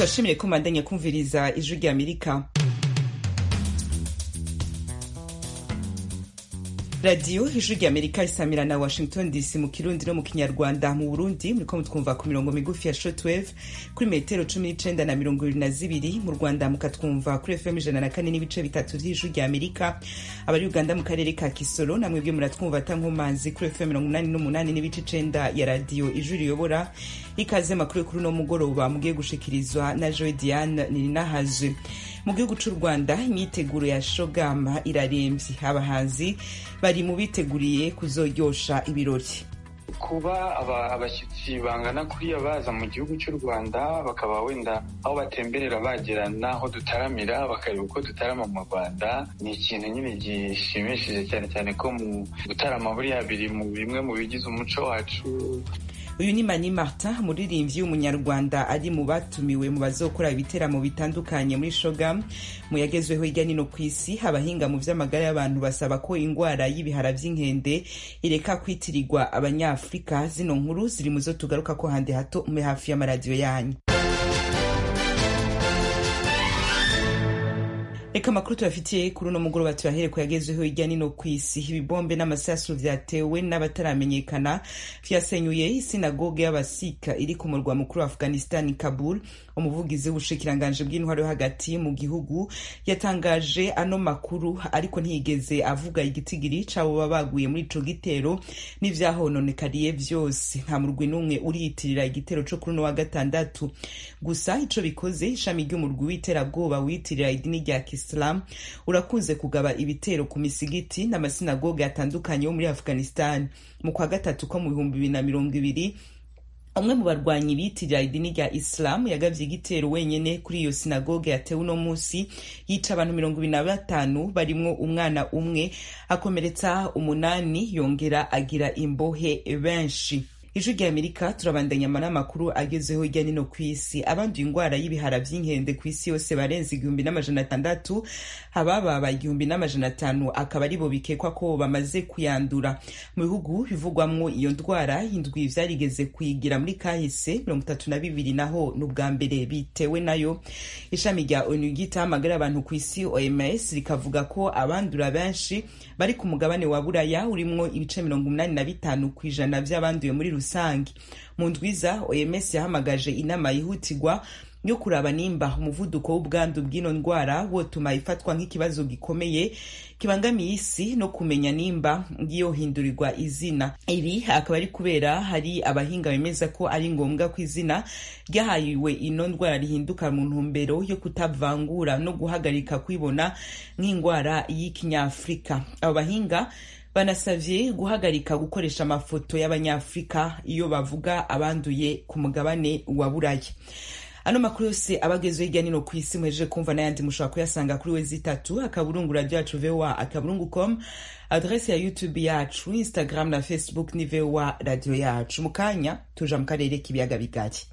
turashimiye ko mandanya kumviriza ijwi rya amerika radiyo ijwi rya amerika risamira na washington dc mu kirundi no mu kinyarwanda mu burundi muriko mutwumva ku mirongo migufi ya shortwave kuri metero cumi n'icenda na mirongo ibiri na zibiri mu rwanda mukatwumva kuri fm ijana na kane n'ibice bitatu vy'ijwi rya amerika abari uganda mu karere ka kisoro namwebwe muratwumva atankomanzi kuri fm mirongo umunani n'umunani n'ibice icenda ya radiyo ijwi riyobora ikaze makuru kuri uno mugoroba mugiye gushikirizwa na joy diane nininahazwe mu gihugu c'u rwanda imyiteguro ya shogama iraremvye abahanzi bari mu biteguriye kuzoryosha ibirori kuba abashyitsi bangana kuriya baza mu gihugu cy'u rwanda bakaba wenda aho batemberera bagera n'aho dutaramira bakareba uko dutarama mu rwanda ni ikintu nyine gishimishije cyane cyane ko mu gutarama buriya biri mu bimwe mu bigize umuco wacu uyu ni mani martin umuririmbyi w'umunyarwanda ari mu batumiwe mu bazokora ibiteramo bitandukanye muri shogam mu yagezweho hirya nino ku isi abahinga mu vy'amagara y'abantu basaba ko ingwara y'ibihara vy'inkende ireka kwitirirwa abanyafurika zino nkuru ziri mu zo tugaruka ko handi hato mube hafi y'amaradiyo yanyu reka amakuru tubafitiye kuri uno mugoroba tuyahere ku yagezweho hirya nino ku isi ibibombe n'amasasu vyatewe n'abataramenyekana vyasenyuye isinagoge y'abasika iri ku murwa mukuru wa afghanistan kabul umuvugizi w'ubushikiranganji bw'intwaro yo hagati mu gihugu yatangaje ano makuru ariko ntiyigeze avuga igitigiri c'abo baba baguye muri ico gitero n'ivyahononekariye vyose nta murwi n'umwe uriyitirira igitero co kuri uno wa gatandatu gusa ico bikoze ishami ry'umurwi w'iterabwoba wiyitirira idini rya islam urakunze kugaba ibitero ku misigiti n'amasinagoge atandukanye yo muri afghanistan mu kwa gatatu ko mu bihumbi bibiri na mirongo ibiri umwe mu barwanyi bitirira idini rya isilamu yagavye igitero wenyene kuri iyo sinagoge yatewe uno musi yica abantu mirongo ibiri na batanu barimwo umwana umwe akomeretsa umunani yongera agira imbohe benshi ijwi rya amerika turabandanya n'amakuru agezeho hirya nino ku isi abanduye ingwara y'ibihara vy'inkende ku isi yose barenze igihumbi n'amajana atandatu abababa igihumbi n'amajana atanu akaba aribo bikekwa ko bamaze kuyandura mu bihugu bivugwamwo iyo ndwara indwi vyarigeze kuyigira muri kahise mirongo itatu na bibiri naho n'ubwa mbere bitewe nayo ishami rya onu ryitaho amagara abantu ku isi oms rikavuga ko abandura benshi bari ku mugabane wa buraya urimwo ibice mirongo umunani na bitanu ku ijana vy'abanduye muri rusange mu ndwiza oms yahamagaje inama yihutirwa yo kuraba nimba umuvuduko w'ubwandu bw'ino ndwara wotuma ifatwa nk'ikibazo gikomeye kibangamiye isi no kumenya nimba yohindurirwa izina ibi akaba ari kubera hari abahinga bemeza ko ari ngombwa ko izina ryahayiwe ino ndwara rihinduka mu ntumbero yo kutavangura no guhagarika kwibona nk'indwara y'ikinyafurika abo bahinga banasavye guhagarika gukoresha amafoto y'abanyafurika iyo bavuga abanduye ku mugabane wa buraya ano makuru yose abagezeho hirya nino ku isi muhejeje kumva n'ayandi mushobora kuyasanga kuri wezi itatu akaburungu radio yacu voa akaburungu com adrese ya youtube yacu instagram na facebook ni voa radio yacu mu kanya tuja mu karere k'ibiyaga bigari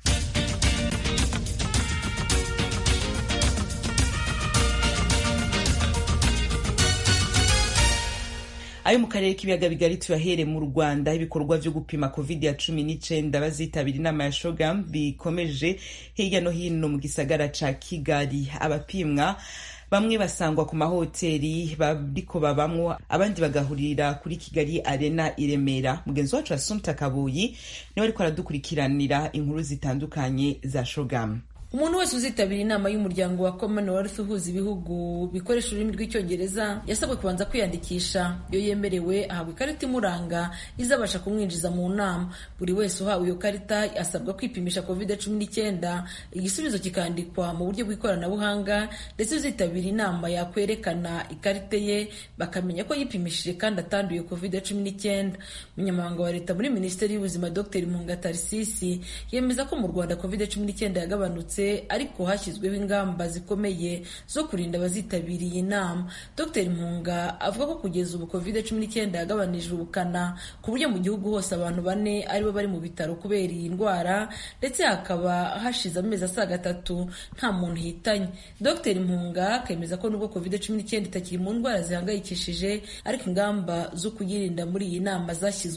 ayo mu karere k'ibiyaga bigari tuyahere mu rwanda ibikorwa vyo gupima covid ya cumi n'icenda bazitabira inama ya shogam bikomeje hirya no hino mu gisagara ca kigali abapimwa bamwe basangwa ku mahoteli bariko babamwo abandi bagahurira kuri kigali arena i remera mugenzi wacu asumta kabuyi niwe ariko aradukurikiranira inkuru zitandukanye za shogam umuntu wese uzitabira inama y'umuryango wa commonwealth uhuza ibihugu bikoresha ururimi rw'icyongereza yasabwe kubanza kwiyandikisha iyo yemerewe ahabwa ikarita imuranga izabasha kumwinjiza mu nama buri wese uhawe iyo karita asabwa kwipimisha covid cumi n'icyenda igisubizo kikandikwa mu buryo bw'ikoranabuhanga ndetse uzitabira inama yakwerekana ikarita ye bakamenya ko yipimishije kandi atanduye covid cumi n'icyenda umunyamabanga wa leta muri minisiteri y'ubuzima dr munga tarisisi yemeza ko mu rwanda covid cumi n'icyenda yagabanutse ariko hashyizweho ingamba zikomeye zo kurinda abazitabiriye inama dr mpunga avuga ko kugeza ubu covid cumi n'icyenda yagabanije ubukana ku buryo mu gihugu hose abantu bane aribo bari mu bitaro kubera iyi ndwara ndetse hakaba hashize amezi asaga atatu nta muntu hitanye dr mpunga akemeza ko nubwo covid cumi n'icyenda itakiri mu ndwara zihangayikishije ariko ingamba zo kuyirinda muri iyi nama zashyizweho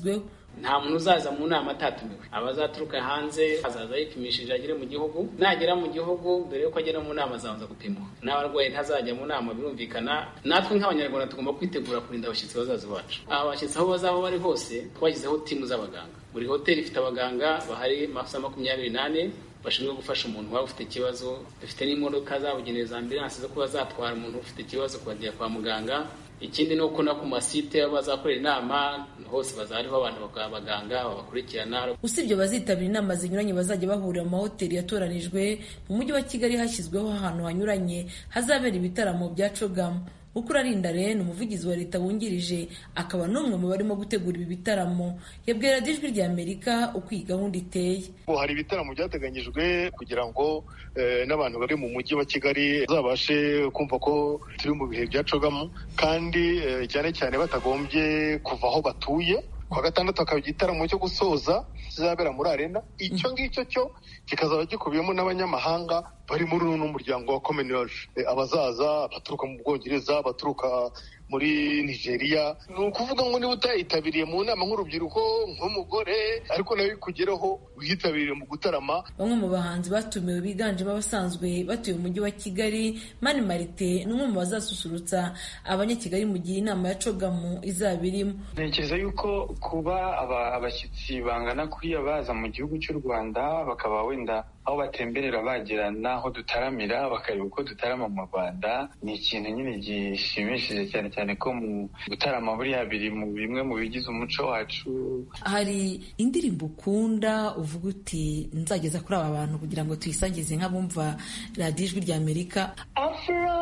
nta muntu uzaza mu nama atatumiwe abazaturuka hanze azaza yipimishije agere mu gihugu nagera mu gihugu mbere yuko agera mu nama azabanza gupimwa n'abarwayi ntazajya mu nama birumvikana natwe nk'abanyarwanda tugomba kwitegura kurinda abashyitsi bazaza bacu aba bashyitsi aho bazaba bari hose twashyizeho timu z'abaganga buri hoteli ifite abaganga bahari amasaha makumyabiri n'ane bashinzwe gufasha umuntu waba ufite ikibazo dufite n'imodoka zabugenewe za ambilanse zo kuba zatwara umuntu ufite ikibazo kubajya kwa muganga ikindi ni uko no ku masite bazakorera inama hose baza hariho abantu abaganga babakurikirana usibye abazitabira inama zinyuranye bazajya bahurira mu mahoteli yatoranijwe mu mujyi wa kigali hashyizweho ahantu hanyuranye hazabera ibitaramo bya cogamu ukurarinda rero umuvugizi wa leta wungirije akaba n'umwe mu barimo gutegura ibi bitaramo yabwira ijwi rya amerika uko iyi gahunda iteye hari ibitaramo byateganyijwe kugira ngo n'abantu bari mu mujyi wa kigali bazabashe kumva ko turi mu bihe bya cogamu kandi cyane cyane batagombye kuva aho batuye kuwa gatandatu hakaba igitaramo cyo gusoza kizabera muri arena icyo ngicyo cyo kikazaba gikubiyemo n'abanyamahanga bari muri uno muryango wa commonwealth abazaza baturuka mu bwongereza baturuka muri nigeria ni ukuvuga ngo niba utayitabiriye mu nama nk'urubyiruko nk'umugore ariko nawe ikugeraho wiyitabiriye mu gutarama bamwe mu bahanzi batumiwe biganjemo abasanzwe batuye umujyi wa kigali mani marite ni umwe mu bazasusurutsa abanyakigali mu gihe inama ya cogamu izaba irimo ntekereza yuko kuba abashyitsi bangana kuriya baza mu gihugu cy'u rwanda bakaba wenda aho batemberera bagera n'aho dutaramira bakareba uko dutarama mu rwanda ni ikintu nyine gishimishije cyane cyane ko mu gutarama buriya biri mu bimwe mu bigize umuco wacu hari indirimbo ukunda uvuga uti nzageza kuri aba bantu kugira ngo tuyisangize nk'abumva radiyo ijwi rya amerika afro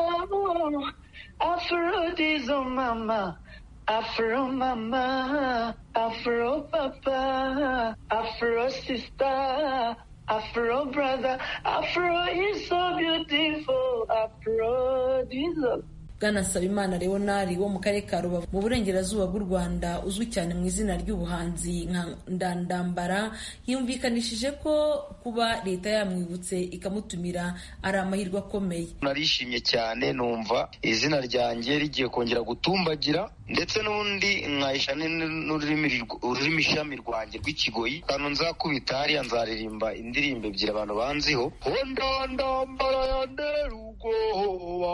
afro dizo mama Afro mama, Afro papa, Afro sister, Afro brother, Afro is so beautiful, Afro diesel. bwana nsabimana leonari wo mu karere ka rubavu mu burengerazuba bw'u rwanda uzwi cyane mu izina ry'ubuhanzi nka ndandambara yumvikanishije ko kuba leta yamwibutse ikamutumira ari amahirwe akomeye narishimye cyane numva izina ryanjye rigiye kongera gutumbagira ndetse n'undi nkayisha ururimi ishami rwanjye rw'ikigoyi ahantu nzakubita hariya nzaririmba indirimbo ebyiri abantu banziho ndandambara yandera ubwoba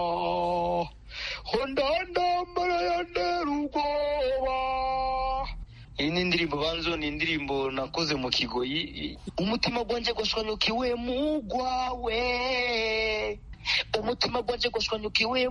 ndandambara yandera ubwoba iyi ni indirimbo banzo ni indirimbo nakoze mu kigoyi umutima gwanjye gwashwanyukiwe mugwawe umutima gwanjye gwashwanyukiwe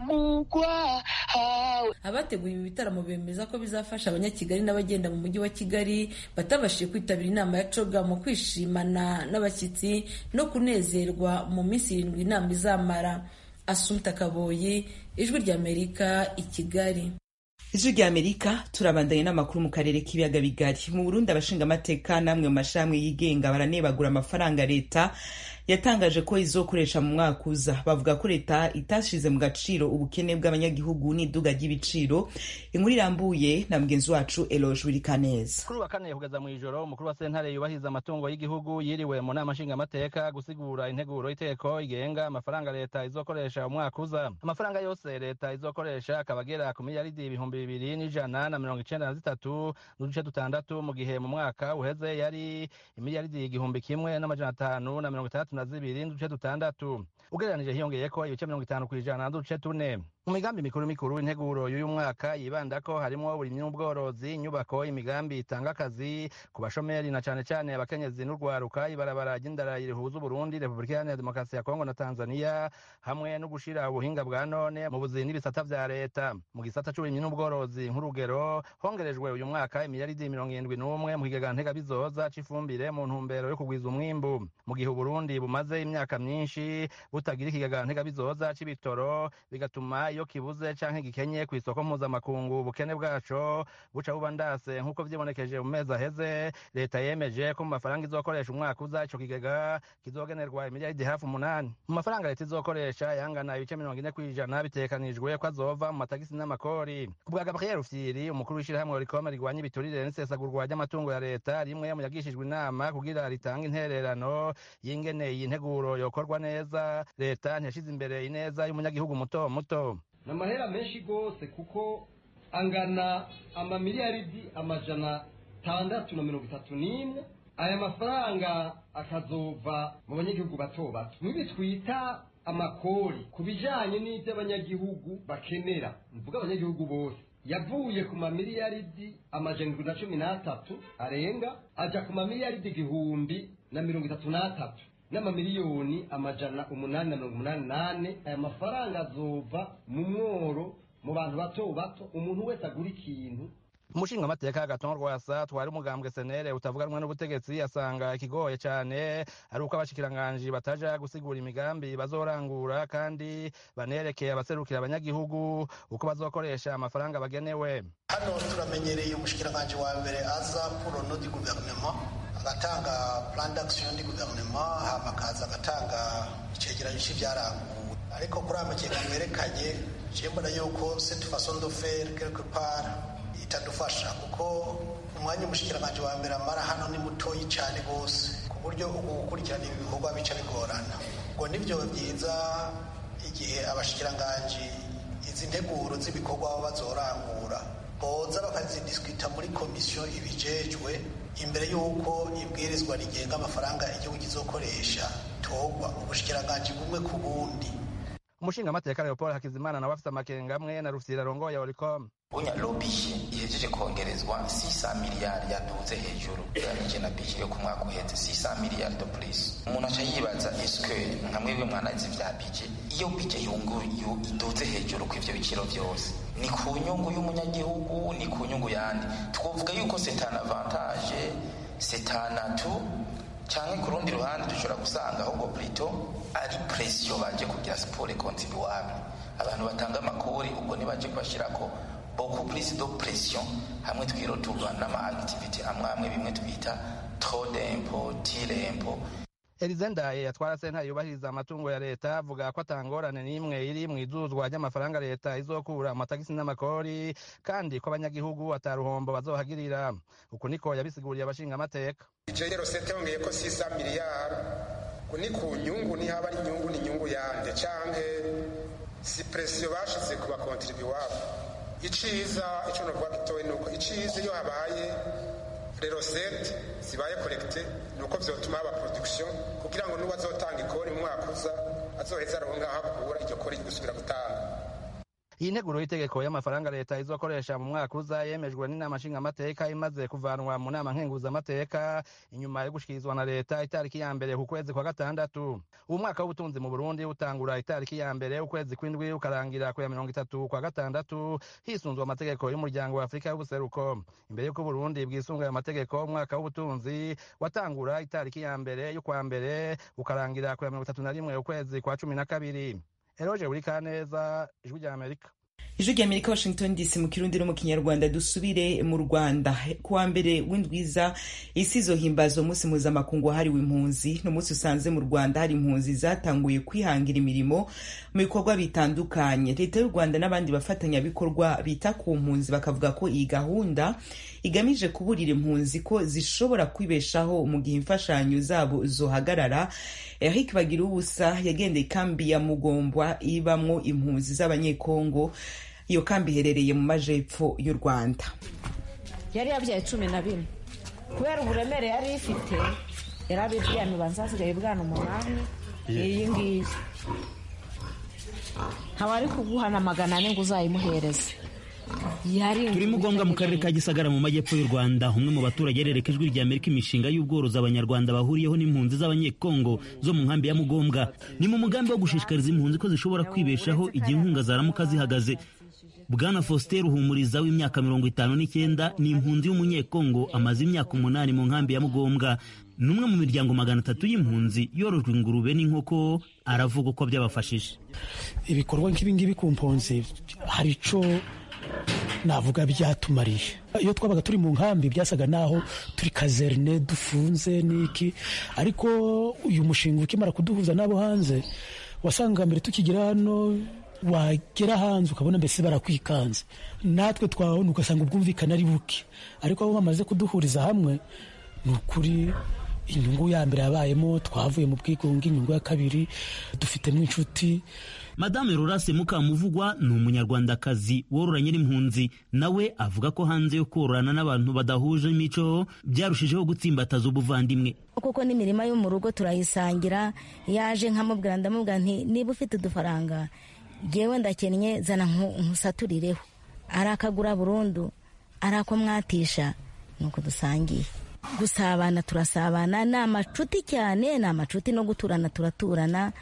mugwawe abateguye ibi bitaramo bemeza ko bizafasha abanyakigali n'abagenda mu mujyi wa kigali batabashije kwitabira inama ya coga mu kwishimana n'abashyitsi no kunezerwa mu minsi irindwi inama izamara asumta kaboyi ijwi ry'amerika i kigali ijwi rya amerika turabandanye n'amakuru mu karere k'ibiyaga bigari mu burundi abashingamateka n'amwe mu mashami yigenga baranebagura amafaranga leta yatangaje ko izokoresha mu mwaka uza bavuga ko leta itashize mu gaciro ubukene bw'abanyagihugu n'iduga ry'ibiciro inkuru irambuye na mugenzi wacu eloge wirikaneza kuri wa kane kugeza mu ijoro umukuru wa sentare yubahiriza amatungo y'igihugu yiriwe mu nama nshingamateka gusigura integuro y'iteko igenga amafaranga leta izokoresha umwaka uza amafaranga yose leta izokoresha akaba agera ku miliyaridi ibihumbi bibiri n'ijana na mirongo icenda na zitatu n'uduce dutandatu mu gihe mu mwaka uheze yari imiliyaridi igihumbi kimwe n'amajana atanu na mirongo itandatu na zibiri n'uduce dutandatu ugereranije hiyongeyeko ibice mirongo itanu ku ijana n'uduce tune mu migambi mikuru mikuru integuro y'uyu mwaka yibanda ko harimo uburimyi n'ubworozi inyubako imigambi itanga akazi ku bashomeri na cane cane abakenyezi n'urwaruka ibarabara ry'indara rihuza uburundi repubulika iharanira demokarasi ya kongo na tanzania hamwe no gushira ubuhinga bwa none mu buzi n'ibisata vya leta mu gisata c'uburimyi n'ubworozi nk'urugero hongerejwe uyu mwaka imiliyaridi mirongo irindwi n'umwe mu kigega ntegabizoza c'ifumbire mu ntumbero yo kugwiza umwimbu mu gihe uburundi bumaze imyaka myinshi butagira ikigega ntegabizoza c'ibitoro bigatuma iyo kibuze canke gikenye ku isoko mpuzamakungu ubukene bwaco buca buba ndase nk'uko vyibonekeje mu mezi aheze leta yemeje ko mu mafaranga izokoresha umwaka uza ico kigega kizogenerwa imiliyaridi hafi umunani mu mafaranga leta izokoresha yangana ibice mirongo ine kw'ijana bitegekanijwe ko azova mu matagisi n'amakori ku bwa gabriel rufyiri umukuru w'ishirahamwe rikome rigwanya ibiturire n'isesagurwa ry'amatungo ya leta rimwe mu yagishijwe inama kugira ritange intererano y'ingene iyi nteguro yokorwa neza leta ntiyashize imbere ineza y'umunyagihugu muto muto ni amahera menshi rwose kuko angana amamiliyaridi amajana atandatu na mirongo itatu n'imwe aya mafaranga akazova mu banyagihugu bato bato nibi twita amakori ku bijanye n'ivyo abanyagihugu bakenera mvuga abanyagihugu bose yavuye ku mamiliyaridi amajana indwi na cumi n'atatu arenga aja ku mamiliyaridi igihumbi na mirongo itatu n'atatu n'amamiliyoni amajana umunani na mirongo umunani nane aya mafaranga azova mu mworo mu bantu bato bato umuntu wese agura ikintu umushingamateka agaton rwasa twari umugambwe senere utavuganwa n'ubutegetsi asanga ikigoye cyane ari uko abashikiranganji bataja gusigura imigambi bazorangura kandi banerekeye abaserukira abanyagihugu uko bazokoresha amafaranga bagenewe hano turamenyereye umushikiranganji wa mbere aza purono di guverinoma agatanga plan d'action di guverinoma hama akaza agatanga icegeranyo c'ivyaranguwe ariko kuri aya makenga mwerekanye je mbona yuko cette façon de faire quelque part itadufasha kuko umwanya umushikiranganji wa mbere amara hano ni mutoyi cyane rwose ku buryo ubu gukurikirana ibi bikorwa bica bigorana ngo nibyo byiza igihe abashikiranganji izi nteguro z'ibikorwa baba bazorangura boza bakazidiskwita muri komisiyo ibijejwe imbere y'uko ibwirizwa rigenga amafaranga igihugu kizokoresha togwa ubushikiranganji bumwe ku bundi umushingamateka leopold hakizimana nawe afite amakenga amwe na rufyira rongoye oricom unya lobiye ihejeje kongerezwa 600 miliyari yaduze hejuru ugereranije na bije yo ku mwaka uheze 600 miliyari de plus umuntu aca yibaza eske nka mwebwe mwanazi vya bije iyo bije yunguyu iduze hejuru ku ivyo biciro vyose ni ku nyungu y'umunyagihugu ni ku nyungu yandi twovuga yuko c'est un avantage c'est un atout canke ku rundi ruhande dushobora gusanga ahubwo plito ari presiyo baje kugira siporo kontinuable abantu batanga amakori ubwo nibaje kubashirako beaucoup plus de pression hamwe twiroturwa n'ama activity amwe amwe bimwe twita trop d'impôt tire impôt elize ndaye yatwara sentare yubahiriza amatungo ya leta avuga ko atangorane n'imwe iri mu izuzwa ry'amafaranga leta izokura amatagisi n'amakori kandi ko abanyagihugu ataruhombo bazohagirira uku niko yabisiguriye abashingamateka ije rero sete yongeye ko sisa miliyari ni ku nyungu ni haba ari inyungu ni inyungu yande canke si presiyo bashize ku bakontribuwabo iciza ico novuga gitoyi nuko iciza iyo habaye rerosete zibaye korekite nuko vyotuma haba production kugira ngo n'uwo azotanga ikori mu mwaka uza azoheza aronka aho akura iryo kori gusubira gutanga iyi nteguro y'itegeko y'amafaranga leta izokoresha mu mwaka uza yemejwe n'inama nshingamateka imaze kuvanwa mu nama nkenguzamateka inyuma yo gushikirizwa na leta itariki ya mbere ku kwezi kwa gatandatu ubu mwaka w'ubutunzi mu burundi utangura itariki ya mbere ukwezi kw'indwi ukarangira ku ya mirongo itatu kwa gatandatu hisunzwe amategeko y'umuryango wa afurika y'ubuseruko imbere y'uko uburundi bwisunga ayo mategeko umwaka w'ubutunzi watangura itariki ya mbere y'ukwa mbere ukarangira ku ya mirongo itatu na rimwe ukwezi kwa cumi na kabiri eroje buri kaneza ijwi rya amerika ijwi rya amerika washington dc mu kirundi no mu kinyarwanda dusubire mu rwanda kuwa mbere w'indwiza isi izohimbaza umunsi mpuzamakungu wahariwe impunzi ni umunsi usanze mu rwanda hari impunzi zatanguye kwihangira imirimo mu bikorwa bitandukanye leta y'u rwanda n'abandi bafatanyabikorwa bita ku mpunzi bakavuga ko iyi gahunda igamije kuburira impunzi ko zishobora kwibeshaho mu gihe imfashanyo zabo zohagarara eric bagira ubusa yagendeye ikambi ya mugombwa ibamwo impunzi z'abanyekongo iyo kambi iherereye mu majepfo y'u rwanda yari yabyaye cumi na bine kubera uburemere yari ifite yari abiryamye ubanza hasigaye bwana umunani iyi ngiyi ntawari kuguhana magana ane ngo uzayimuhereze turi mugombwa mu karere ka gisagara mu majyepfo y'u rwanda umwe mu baturage yerereka ijwi rya amerika imishinga y'ubworozi abanyarwanda bahuriyeho n'impunzi z'abanyekongo zo mu nkambi ya mugombwa ni mu mugambi wo gushishikariza impunzi ko zishobora kwibeshaho igihe inkunga zaramuka zihagaze bwana faustin ruhumuriza w'imyaka mirongo itanu n'icyenda ni impunzi y'umunyekongo amaze imyaka umunani mu nkambi ya mugombwa ni umwe mu miryango magana atatu y'impunzi yorojwe ingurube n'inkoko aravuga uko byabafashije ibikorwa nk'ibingibi ku mpunzi hari icyo navuga byatumariye iyo twabaga turi mu nkambi byasaga naho turi kazerne dufunze n'iki ariko uyu mushinga ukimara kuduhuza n'abo hanze wasanga mbere tukigera hano wagera hanze ukabona mbese barakwikanze natwe twabona ugasanga ubwumvikane ari buke ariko aho bamaze kuduhuriza hamwe ni ukuri inyungu ya mbere yabayemo twavuye mu bwigunge inyungu ya kabiri dufitemo inshuti madame rorase mukamuvugwa ni umunyarwandakazi wororanye n'impunzi nawe avuga ko hanze yo kororana n'abantu badahuje imico byarushijeho gutsimbataza ubuvandimwe kuko n'imirima yo mu rugo turayisangira yaje nkamubwira ndamubwira nti niba ufite udufaranga ngewe ndakennye zana nkusaturireho ari akagura burundu ari ako mwatisha ni uko dusangiye gusabana turasabana ni amacuti cyane ni amacuti no guturana turaturana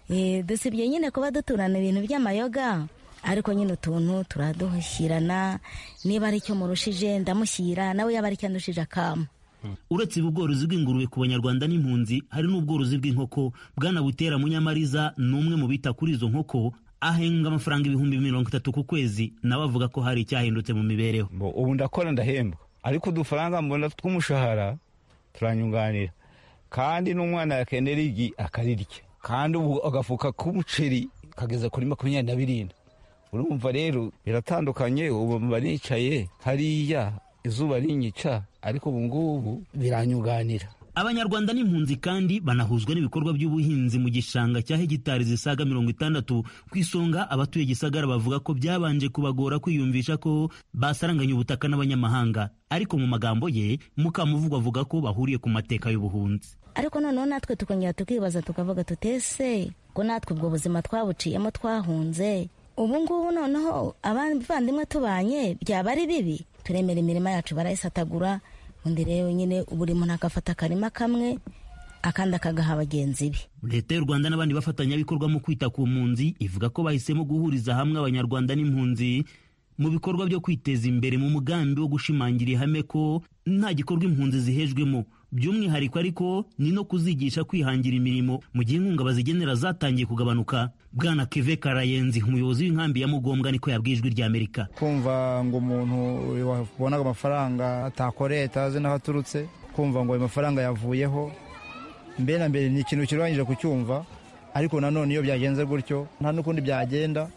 dusibye nyine kuba duturana ibintu by'amayoga ariko nyine utuntu turaduhushyirana niba ari icyo murushije ndamushyira nawe yaba ari icyo andushije akama uretse ubu bworozi bw'ingurube ku banyarwanda n'impunzi hari n'ubworozi bw'inkoko bwana butera munyamariza ni umwe mu bita kuri izo nkoko ahenga amafaranga ibihumbi mirongo itatu ku kwezi nawe avuga ko hari icyahindutse mu mibereho ubu ndakora ndahembwa ariko udufaranga mbona tw'umushahara turanyunganira kandi n'umwana yakenera igi akarirya kandi ubu agafuka k'umuceri kageza kuri makumyabiri na birindwi urumva rero biratandukanye ubu mba nicaye hariya izuba rinyica ariko ubu ngubu biranyunganira abanyarwanda n'impunzi kandi banahuzwa n'ibikorwa by'ubuhinzi mu gishanga cya hegitari zisaga mirongo itandatu ku isonga abatuye gisagara bavuga ko byabanje kubagora kwiyumvisha ko basaranganya ubutaka n'abanyamahanga ariko mu magambo ye mukamuvugo avuga ko bahuriye ku mateka y'ubuhunzi ariko noneho natwe tukongera tukibaza tukavuga tutese ko natwe ubwo buzima twabuciyemo twahunze ubu ngubu noneho abavandimwe tubanye byaba ari bibi turemera imirima yacu barayisatagura undi rero nyine buri muntu agafata akarima kamwe akandi akagaha bagenzi be leta y'u rwanda n'abandi bafatanyabikorwa mu kwita ku mpunzi ivuga ko bahisemo guhuriza hamwe abanyarwanda n'impunzi mu bikorwa byo kwiteza imbere mu mugambi wo gushimangira ihame ko nta gikorwa impunzi zihejwemo by'umwihariko ariko ni no kuzigisha kwihangira imirimo mu gihe inkunga bazigenera zatangiye kugabanuka bwana keve karayenzi umuyobozi w'inkambi ya mugombwa niko yabwijwe ry'amerika kumva ngo umuntu wabonaga amafaranga atakoreye atazi n'aho aturutse kumva ngo ayo mafaranga yavuyeho mbere na mbere ni ikintu kirwanyije kucyumva ariko nanone iyo byagenze gutyo nta n'ukundi byagenda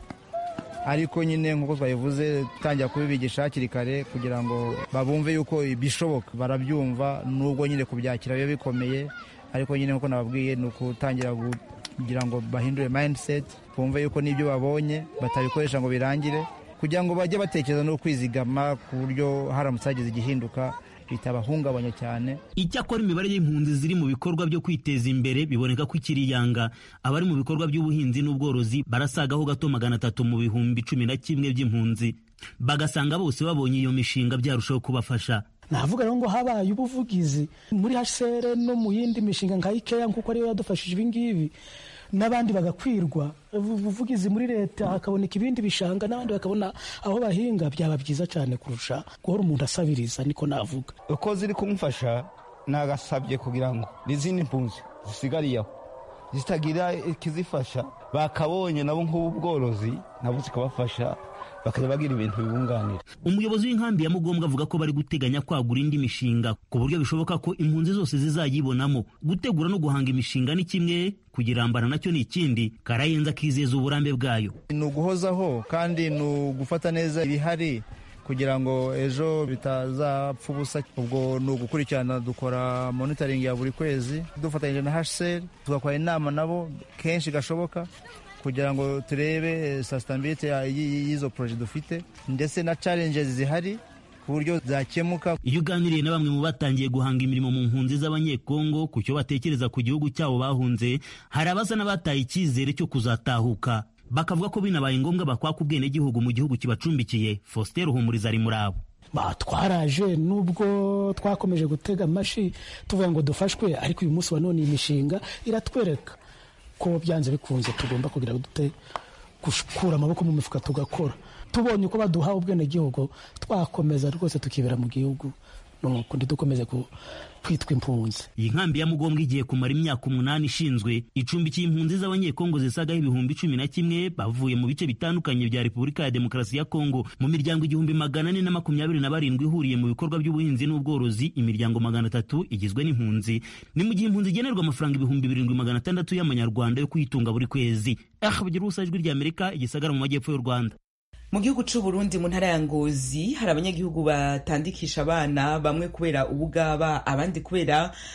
ariko nyine nk'uko twabivuze dutangira kubibigisha hakiri kare kugira ngo babumve yuko bishoboka barabyumva nubwo nyine kubyakira biba bikomeye ariko nyine nk'uko nababwiye ni ukutangira kugira ngo bahindure mindset bumve yuko n'ibyo babonye batabikoresha ngo birangire kugira ngo bajye batekereza no kwizigama ku buryo haramutse hagize igihinduka bitabahungabanya cyane icyakora imibare y'impunzi ziri mu bikorwa byo kwiteza imbere biboneka ko ikiri yanga abari mu bikorwa by'ubuhinzi n'ubworozi barasagaho gato magana atatu mu bihumbi cumi na kimwe by'impunzi bagasanga bose babonye iyo mishinga byarushaho kubafasha navuga rero ngo habaye ubuvugizi muri hcr no mu yindi mishinga nka ikeya nk'uko ariyo yadufashije ibingibi n'abandi bagakwirwa ubuvugizi muri leta hakaboneka ibindi bishanga n'abandi bakabona aho bahinga byaba byiza cyane kurusha guhora umuntu asabiriza niko navuga uko ziri kumufasha nagasabye kugira ngo n'izindi mpunzi zisigariye aho zitagira ikizifasha bakabonye nabo nk'ubu bworozi nabo zikabafasha bakajya bagira ibintu bibunganira umuyobozi w'inkambi ya mugombwa avuga ko bari guteganya kwagura indi mishinga ku buryo bishoboka ko impunzi zose zizayibonamo gutegura no guhanga imishinga ni kimwe kugirambana nacyo ni ikindi karayenza akizeza uburambe bwayo ni uguhozaho kandi ni ugufata neza ibihari kugira ngo ejo bitazapfa ubusa ubwo ni ugukurikirana dukora monitoring ya buri kwezi dufatanyije na hcr tugakora inama nabo kenshi gashoboka kugira ngo turebe sustainability y'izo poroje dufite ndetse na challenges zihari ku buryo zakemuka iyo uganiriye na bamwe mu batangiye guhanga imirimo mu mpunzi z'abanyekongo ku cyo batekereza ku gihugu cyabo bahunze hari abasa n'abataye icyizere cyo kuzatahuka bakavuga ko binabaye ngombwa bakwaka ubwenegihugu mu gihugu kibacumbikiye faustin ruhumuriza ari muri abo twaraje nubwo twakomeje gutega amashi tuvuga ngo dufashwe ariko uyu munsi wa none iyi mishinga iratwereka ko byanze bikunze tugomba kugira dute gukura amaboko mu mifuka tugakora tubonye uko baduha ubwenegihugu twakomeza rwose tukibera mu gihugu nuko dukomeze kwitwa impunzi iyi nkambi ya mugombwa igiye kumara imyaka umunani ishinzwe icumbikiye impunzi z'abanyekongo zisagaho ibihumbi cumi na kimwe bavuye mu bice bitandukanye bya repubulika ya demokarasi ya kongo mu miryango igihumbi magana ane na makumyabiri na barindwi ihuriye mu bikorwa by'ubuhinzi n'ubworozi imiryango magana atatu igizwe n'impunzi ni mu gihe impunzi igenerwa amafaranga ibihumbi birindwi magana atandatu y'amanyarwanda yo kuyitunga buri kwezi aha bagira ubusa ijwi ry'amerika igisagara mu majyepfo y'u rwanda mu gihugu c'u Burundi mu ntara ya Ngozi hari abanyagihugu batandikisha abana bamwe kubera ubugaba abandi kubera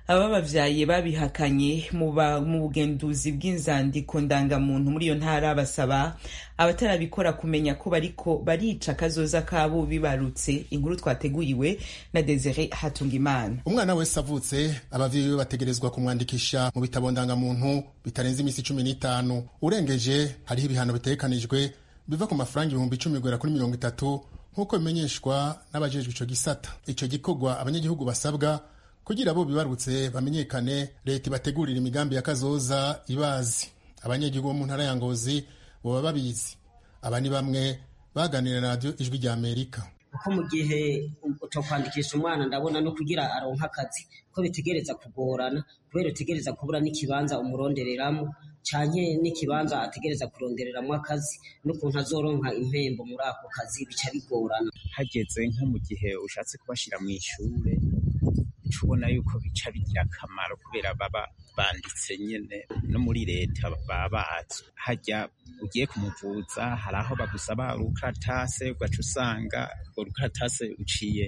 ababavyaye babihakanye mu bugenduzi bw'inzandiko ndangamuntu muri iyo ntara basaba abatarabikora kumenya ko bariko barica akazoza kabo bibarutse inkuru twateguriwe na Desire Hatungimana umwana wese avutse abavyeyi be bategerezwa kumwandikisha mu bitabo ndangamuntu bitarenze imisi cumi n'itanu urengeje hariho ibihano bitegekanijwe biva ku mafaranga ibihumbi icumi guhera kuri mirongo itatu nk'uko bimenyeshwa n'abajejwe ico gisata ico gikorwa abanyagihugu basabwa kugira bo bibarutse bamenyekane leta ibategurira imigambi ya kazoza ibazi abanyagihugu bo mu ntara ya ngozi boba babizi aba ni bamwe baganira na radiyo ijwi rya amerika kuko mu gihe cyo kwandikisha umwana ndabona no kugira aronka akazi ko bitegereza kugorana kubera utegereza kubura n'ikibanza umurondereramo canke n'ikibanza ategereza kurondereramo akazi n'ukuntu azoronka impembo muri ako kazi bica bigorana hageze nko mu gihe ushatse kubashira mu ishure uca ubona yuko bica bigira akamaro kubera baba banditse nyene no muri leta baba bazi hajya ugiye kumuvuza hari aho bagusaba urukaratase ugaca usanga urwo rukaratase uciye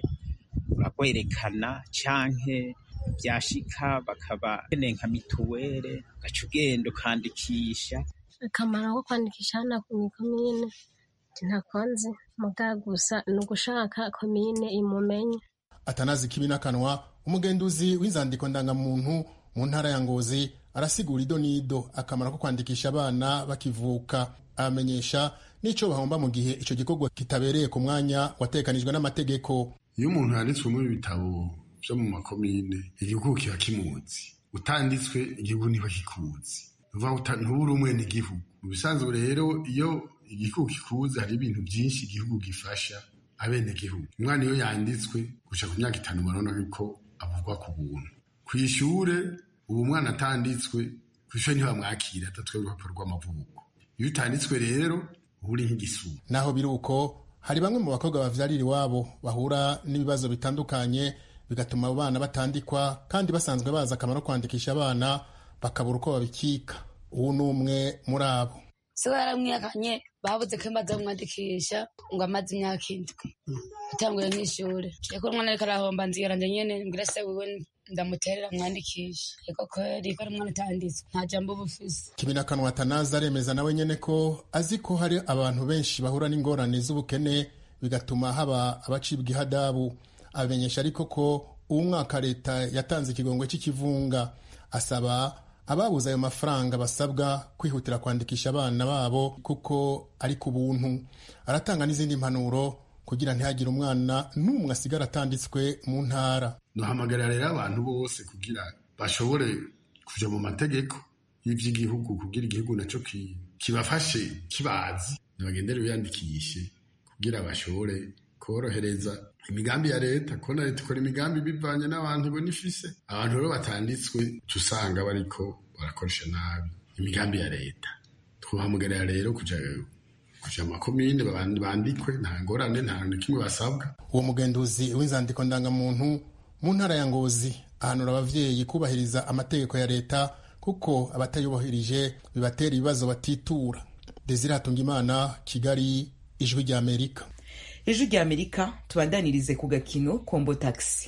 uragwerekana canke byashika bakaba bene nka mituwere ugaca ugenda ukandikisha akamaro ko kwandikisha hano ku komine ntakonzi muga gusa ni ugushaka komine imumenye atanazi kibi n'akanwa umugenduzi w'inzandiko ndangamuntu mu ntara ya ngozi arasigura ido n'ido akamaro ko kwandikisha abana bakivuka abamenyesha n'ico bahomba mu gihe ico gikorwa kitabereye ku mwanya watekanijwe n'amategeko iyo umuntu yanditswe muri bitabo vyo mu makomine igihugu kiba kimuzi utanditswe igihugu ntiba kikuzi ntubure umwene igihugu mu bisanzwe rero iyo igihugu kikuzi hari ibintu byinshi igihugu gifasha abene gihugu umwana iyo yanditswe guca ku myaka itanu barabona ko avugwa ku buntu ku ishure ubu umwana atanditswe ku ishure ntibamwakira atatwe urupapuro rw'amavuko iyo utanditswe rero uba uri nk'igisuma naho biri uko hari bamwe mu bakobwa bavyarira iwabo bahura n'ibibazo bitandukanye bigatuma abo bana batandikwa kandi basanzwe bazi akamaro kwandikisha abana bakabura uko babikika ubu ni umwe muri abo se yaramwihakanye babuze ko imaze kumwandikisha ngo amaze imyaka indwi atanguye nk'ishuri yego umwana ariko arahomba nzira njye nyene mbwira se wiwe ndamuterera mwandikisha yego kweri ko ari umwana utanditswe nta jambo uba ufise kibinakanwa atanazi aremeza nawe nyene ko azi ko hari abantu benshi bahura n'ingorane z'ubukene bigatuma haba abacibwa ihadabu abamenyesha ariko ko uwu mwaka leta yatanze ikigongwe cy'ikivunga asaba ababuze ayo mafaranga basabwa kwihutira kwandikisha abana babo kuko ari ku buntu aratanga n'izindi mpanuro kugira ntihagire umwana n'umwe asigara atanditswe mu ntara duhamagarira rero abantu bose kugira bashobore kuja mu mategeko y'ivy'igihugu kugira igihugu naco kibafashe kibazi nibagendere biyandikishe kugira bashobore korohereza imigambi ya leta kubona leta ikora imigambi bivanye n'abantu ibona ifise abantu rero batanditswe usanga bariko barakoresha nabi imigambi ya leta twahamagarira rero kuja kuja makomine bandikwe nta ngorane nta na kimwe basabwa uwo mugenduzi w'inzandiko ndangamuntu mu ntara ya ngozi ahanura abavyeyi kubahiriza amategeko ya leta kuko abatayubahirije bibatera ibibazo batitura desire hatungimana kigali ijwi rya amerika ijwi rya amerika tubandanirize ku gakino kombo taxi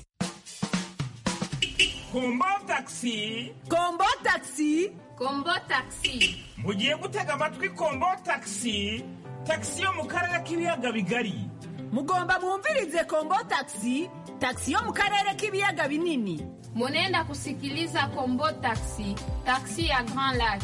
kombo taxi kombo taxi kombo taxi mugiye gutega amatwi kombo taxi taxi yo mu karere k'ibiyaga bigari mugomba mwumvirize kombo taxi taxi yo mu karere k'ibiyaga binini munenda kusikiliza kombo taxi taxi ya grand lac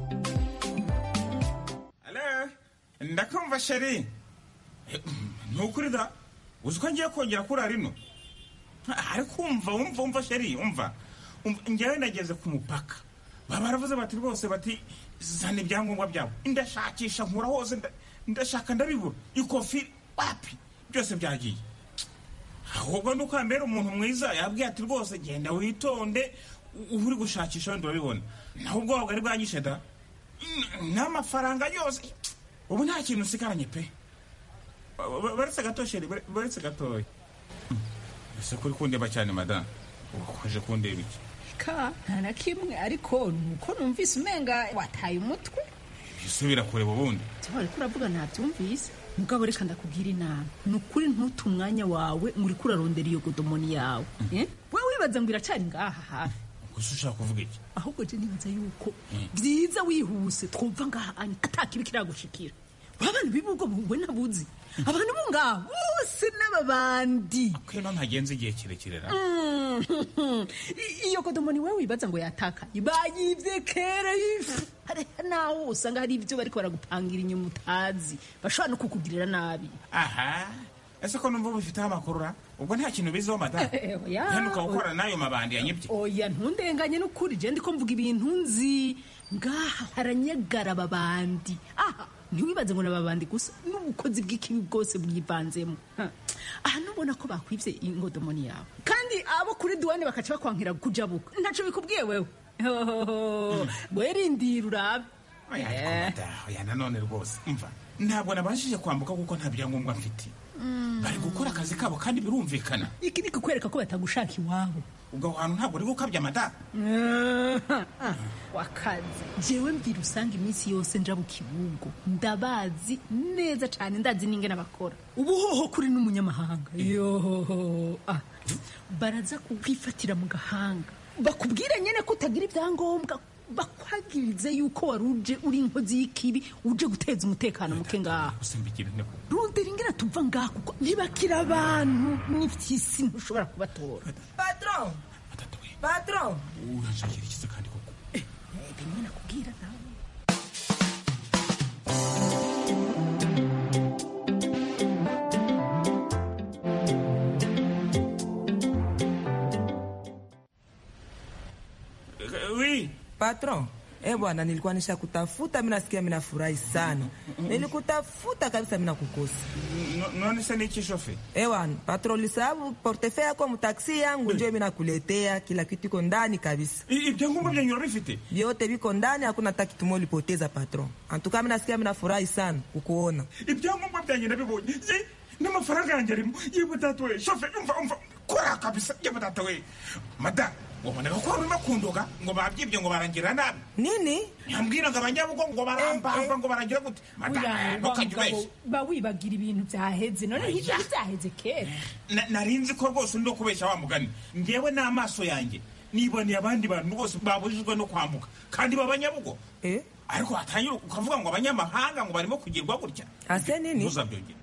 ale ndakumva sheri nukuri da uzi ko ngiye kongera kurara ino ariko umva umva umva sheri umva njyewe nageze ku mupaka baba baravuze bati rwose bati zana ibyangombwa byabo ndashakisha nkura hose ndashaka ndabibura ikofi wapi byose byagiye ahubwo ni uko mbere umuntu mwiza yabwiye ati rwose genda witonde uba uri gushakisha wenda urabibona naho ubwoba bwari bwanyishe da n'amafaranga yose ubu nta kintu usigaranye pe baretse gato sheri baretse gatoya ese kuri kundeba cyane madamu ukoje kundeba iki ka nta na kimwe ariko nuko numvise umenga wataye umutwe isubira kureba ubundi ariko uravuga ntabyumvise mugabo reka ndakubwira inama ni ukuri ntute umwanya wawe ngo uriko urarondera iyo godomoni yawe we wibaza ngo iracari ngaha hafi gusa ushaka kuvuga iki ahubwo je nibaza yuko byiza wihuse twumva ngaha anya atakibi kiragushikira abantu b'ubwo bungwe nabuzi abantu bo ngaha bose n'ababandi kwino ntagenze igihe kirekire ra Mm. I- iyo kodomoni wewe wibaza ngo yatakaye bayivye kera ifu hariho naho usanga hari ibyo bariko baragupangira inyuma utazi bashobora no kukugirira nabi aha ese ko numva ubifiteho amakuru ra ubwo nta kintu biziho madamu Eh, eh, oya. henuka gukora n'ayo mabandi yanyibye oya ntundenganye n'ukuri je ndiko mvuga ibintu nzi ngaha haranyagara ababandi aha ntiwibaze ngo n'ababandi gusa n'ubukozi bw'ikibi bwose bwivanzemo Ha. aha nubona ko bakwivye ingodomoni yawe kandi abo kuri duwane bakaca bakwankira kujabuka ntaco bikubwiye wewe Hohoho. werindira urabe oya ariko madamu oya nanone rwose mva ntabwo nabashije kwambuka kuko nta byangombwa mfite bari gukora akazi kabo kandi birumvikana iki ni kukwereka ko batagushaka iwabo ubwo hantu ntabwo uri gukabya madamu wakazi jewe mvira usanga iminsi yose nja mu kibugo ndabazi neza cane ndazi n'ingene bakora ubuhoho kuri n'umunyamahanga yohoho ah, baraza kukwifatira mu gahanga bakubwira nyene ko utagira ibyangombwa bakwagirize yuko wari uje uri inkozi y'ikibi uje guteza umutekano muke ngaha usimbikira inteko rundera ingene tuva ngaha kuko ntibakira abantu n'ifyisi ntushobora kubatora patron patron uranshakira ikiza kandi koko bimwe nakubwira nawe wi patron Eh bwana, nilikuwa nisha kutafuta, mimi nasikia mimi nafurahi sana. Nilikutafuta kabisa, mimi nakukosa. No- none se niki shofe Eh bwana, patron, ulisahau portefeuille yako mtaksi yangu, ndio mimi nakuletea, kila kitu iko ndani kabisa. ibyangombwa byanyu urabifite Vyote viko ndani, hakuna hata kitu moja ulipoteza patron. Antuka mimi nasikia mimi nafurahi sana kukuona. ibyangombwa byanyu ndabibonye Ye, n'amafaranga yanjye arimo yewe data we shofe umva umva kora kabisa yewe data we madamu waboneka ko urimo kundoga ngo babyibye ngo barangira nabi nini yambwira ngo abanyabugo ngo barambamba ngo barangira gute madamu ntukajya ubeshya ba wibagira ibintu byaheze none nk'ibyo byaheze kera Na- nari nzi ko rwose undi kubeshya wa mugani ngewe n'amaso yanjye niboneye abandi bantu bose babujijwe no kwambuka kandi b'abanyabugo ariko watangira ukavuga ngo abanyamahanga ngo barimo kugirwa gutya ase nini ntuzabyongere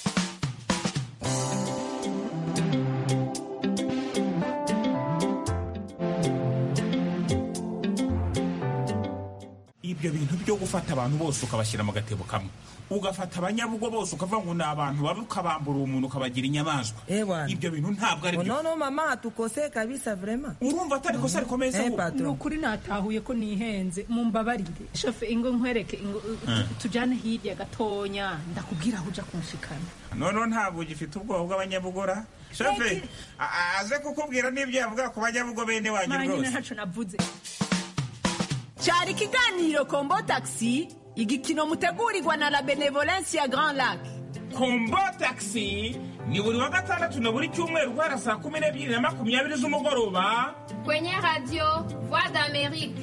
ibyo bintu byo gufata abantu bose ukabashyira mu gatebo kamwe ugafata abanyabugo bose ukavuga ngo ni abantu babi ukabambura umuntu ukabagira inyamaswa ibyo bintu ntabwo ari byo Unaona mama hatukosee kabisa vrema. urumva atari kosa rikomeye se Eh, ahubwo? patron. ni ukuri natahuye ko nihenze mumbabarire shofe ingo nkwereke ingo Eh. tujyane hirya gatonya ndakubwira aho uja kunshikana noneho ntabwo ugifite ubwoba bw'abanyabugora shofe a- a- aze kukubwira n'ibyo yavuga ku banyabugo bene wanyu manyine rwose ntaco navuze cyari ikiganiro kombo taxi igikino mutegurirwa na la benevolence ya grand lac kombo taxi ni buri wa gatandatu na buri cyumweru guhera saa kumi n'ebyiri na makumyabiri z'umugoroba Kwenye radio Voix d'Amérique.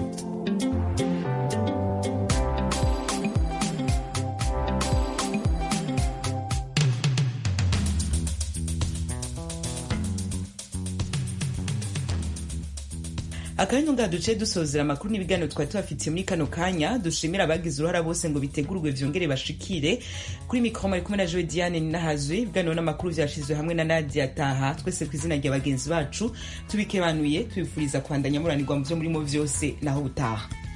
akanya ngaha duce dusozera amakuru n'ibiganiro twari tubafitiye muri kano kanya dushimira abagize uruhara bose ngo bitegurwe vyongere bashikire kuri mikoro mari kumwe na joe diane ninahazwe ibiganiro n'amakuru vyashizwe hamwe na nadia taha twese ku izina rya bagenzi bacu tubikebanuye tubifuriza kwandanya muranirwa mu vyo murimo vyose naho butaha